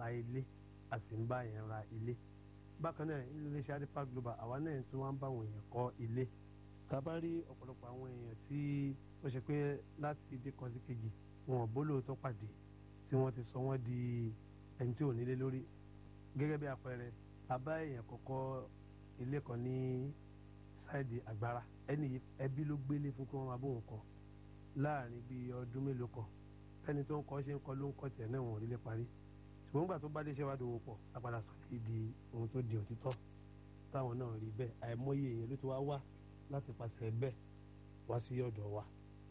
ta ilé a sì ń bá yẹn ra ilé bákan náà nínú iléeṣẹ́ adipa global àwa náà tún wá ń bá àwọn èèyàn kọ́ ilé tá a bá rí ọ̀pọ̀lọpọ̀ àwọn èèyàn tí ó ṣe pé láti ibi kan sí kejì wọn ò bólóòótọ́ pàdé tí wọ́n ti sọ wọ́n di ẹni tí ò nílé lórí gẹ́gẹ́ bí àpẹẹrẹ a bá èèyàn kọ́kọ́ ilé kan ní sáìdì àgbára ẹni ẹbí ló gbélé fún kí wọ́n máa bóun kọ́ láàrin bíi ọdún mélòó kan ẹni tó ń kọ́ ṣe ń kọ́ ló ń kọ́ tiẹ̀ náà wọ́n rí lé parí ṣùgbọ́n nígbà tó bá dé iṣẹ́ wa dòwò pọ̀ a padà sọ lè di ohun tó di òtítọ́ táwọn náà rí bẹ́ẹ̀ àìmọye èèyàn ló ti wá wá láti pàṣẹ bẹ́ẹ̀ wá sí ọ̀dọ̀ wa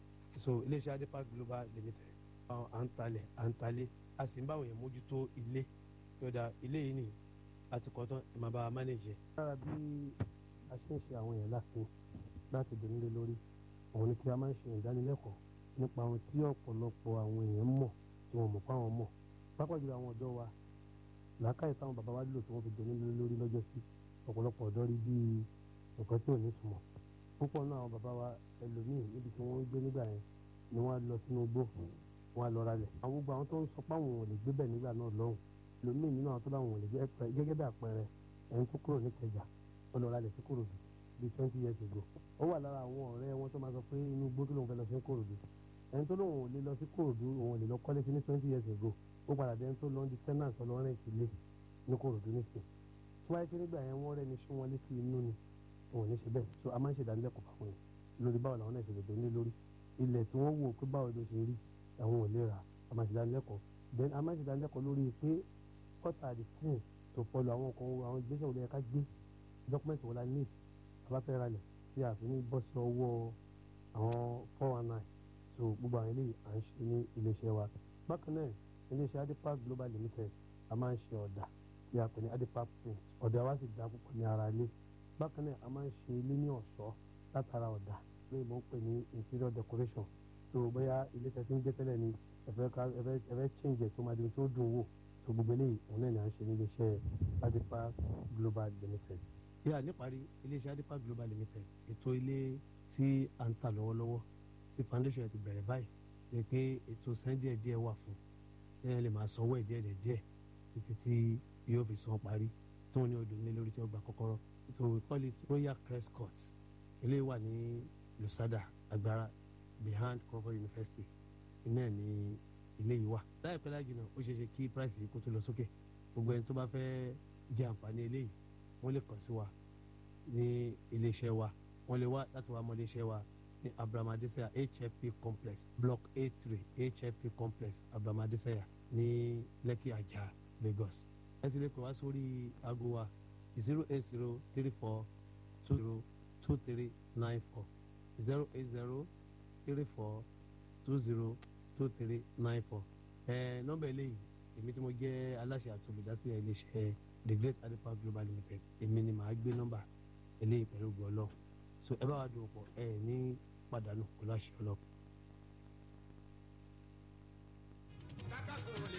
so iléeṣẹ́ adepa global limited à ń talẹ̀ à ń talé a sì ń báwọn èèyàn mójútó ilé yọ̀dà ilé yìí nì àti kọ́tán ẹ̀ máa bá a mánéjẹ. lára bí a ṣe ń ṣe àwọn èèyàn láàfin láti dùn nílé lórí òun ni kí a máa ń ṣe ìdánilẹ́kọ̀ọ́ nípa ohun tí ọ̀pọ̀lọpọ̀ àwọn èèyàn mọ̀ tí wọ́n mọ̀ pé àwọn mọ̀ pápá jùlọ àwọn ọ̀dọ́ wa làákàyè táwọn bàbá wa lò tí wọ́n fi dùn nílé lórí lọ́jọ́ sí ọ̀pọ̀lọpọ̀ ọ̀dọ́ rí bíi nǹkan tí ò ní túmọ̀ púpọ̀ náà àwọn bàbá wa ẹlòmíì níbi tí wọ́n ń gbé nígbà yẹn ni wọ́n á lọ sínú igbó wọ́n á lọ ralẹ̀ àwọn gbogbo àwọn tó ń sọ pé àwọn ò lè gbé bẹ̀ nígbà náà lọ́hùn ẹlòmíì nínú àwọn tó láwọn ò lè gbé gẹ́gẹ́ bí àpẹẹrẹ ẹni tó kúrò ní Ìkẹjà ó lọ ralẹ̀ sí Kòròdú bíi twenty years ago ó wà lára àwọn ọ̀rẹ́ wọn tó máa sọ pé inú igbó tó lóun fẹ́ lọ sí Kòròdú ẹni tó lóun ò lè lọ sí Kòròdú òun ò lè lọ kọ́lé sí ní twenty years ago ó padà dé ẹni tó lọ di tenant ọlọ́rìn ìtìlẹ̀ ní Kòròdú nísìn tí wáyé pé nígbà yẹn wọ́n rẹ́ni sún wọn létí inú ni òun ní ṣe bẹ́ẹ̀ so a máa ń ṣe ìdánilẹ́kọ̀ọ́ fáwọn yẹn lórí báwo làwọn náà ṣe lè dóní lórí ilẹ̀ tí wọ́n wò pé báwo ló ṣe rí àwọn ò lè rà a máa ṣe ìdánilẹ́kọ̀ọ́ then a máa ṣe ìdánilẹ́kọ̀ọ́ lórí pé what are the things to follow àwọn nǹkan àwọn ìgbésẹ̀ wo ló yẹ ká gbé document wo la need a bá fẹ́ ralẹ̀ tí a fi ní bọ́ sí ọwọ́ àwọn four one nine so gbogbo àwọn eléyìí à ń ṣe ní iléeṣẹ́ wa bákan náà iléeṣẹ́ adipa global limited a máa ń ṣe ọ̀dà tí a pè ní adipa print ọ̀dà wa sì dá púpọ̀ ní ara ilé bákan náà a máa ń ṣe ilé ní ọ̀ṣọ́ látara ọ̀dà lóyún mo ń pè ní interior decoration so bóyá ilé tẹ̀sí ń gbé tẹ́lẹ̀ ni ẹ̀fẹ́ ká ẹ̀fẹ́ ẹ̀fẹ́ change ẹ̀ tó máa di tó dùn wò so gbogbo eléyìí òun náà ni à ń ṣe ní iléeṣẹ́ adipa global limited. yíyá níparí iléeṣẹ́ adipa global limited ètò ilé tí à ń tà lọ́wọ́lọ́wọ́ tí foundation ti bẹ̀rẹ̀ báyìí ni pé ètò san díẹ̀ díẹ̀ wà fún ẹ̀ lè máa sanwó ẹ̀ díẹ̀ díẹ̀ títí tí yóò fi san parí tó ní odò ní lórí tí ó gba kọ́kọ́rọ́ so we call it royal crest court eléyìí wà ní lusada agbára behind Crawford University iná ní ilé yìí wà láìpẹ́ láì jìnnà ó ṣeé ṣe kí price yìí kó tó lọ sókè gbogbo ẹni tó bá fẹ́ jẹ àǹfààní eléyìí wọ́n lè kàn sí wa ní iléeṣẹ́ wa wọ́n lè wá láti wá mọ iléeṣẹ́ wa ní abramadesaya hfp complex block a three hfp complex abramadesaya ní Lekki Ajah Lagos ẹ sì lè pè wá sórí aago wa zero eight zero three four two zero two three nine four zero eight zero three four two zero two three nine four ẹ nọ́mbà eléyìí èmi tí mo jẹ́ aláṣẹ àti olùdásílẹ̀ iléeṣẹ́ the great adipa global limited èmi ni màá gbé nọ́mbà eléyìí pẹ̀lú gbọlọ so ẹ bá wa dùn pọ̀ ẹ ní pàdánù kó láṣẹ ọlọ́pàá.